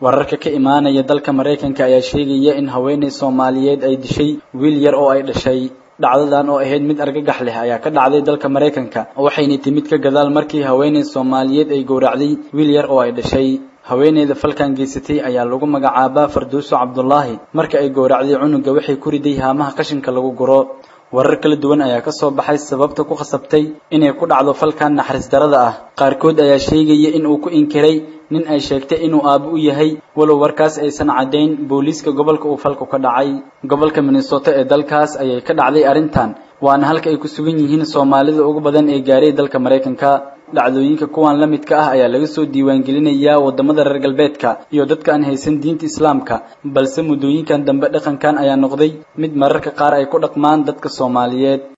wararka ka imaanaya dalka maraykanka ayaa sheegaya in haweeney soomaaliyeed ay dishay wiil yar oo ay dhashay dhacdadan oo ahayd mid argagax leh ayaa ka dhacday dalka maraykanka waxayna timid ka gadaal markii haweeney soomaaliyeed ay gowracday wiil yar oo ay dhashay haweeneyda falkan geysatay ayaa lagu magacaabaa farduuso cabdulaahi marka ay gowracday cunuga waxay ku riday haamaha qashinka lagu guro warar kala duwan ayaa ka soo baxay sababta ku khasabtay inay ku dhacdo falkan naxariis darada ah qaarkood ayaa sheegaya in uu ku inkiray nin ay sheegtay inuu aabo u yahay walow warkaas aysan caddayn booliiska gobolka uu falku ka dhacay gobolka minnesota ee dalkaas ayay ka dhacday arrintan waana halka ay ku sugan yihiin soomaalida ugu badan ee gaaray dalka maraykanka dhacdooyinka kuwan la midka ah ayaa laga soo diiwaangelinayaa wadamada reer galbeedka iyo dadka aan haysan diinta islaamka balse muddooyinkan dambe dhaqankan ayaa noqday mid mararka qaar ay ku dhaqmaan dadka soomaaliyeed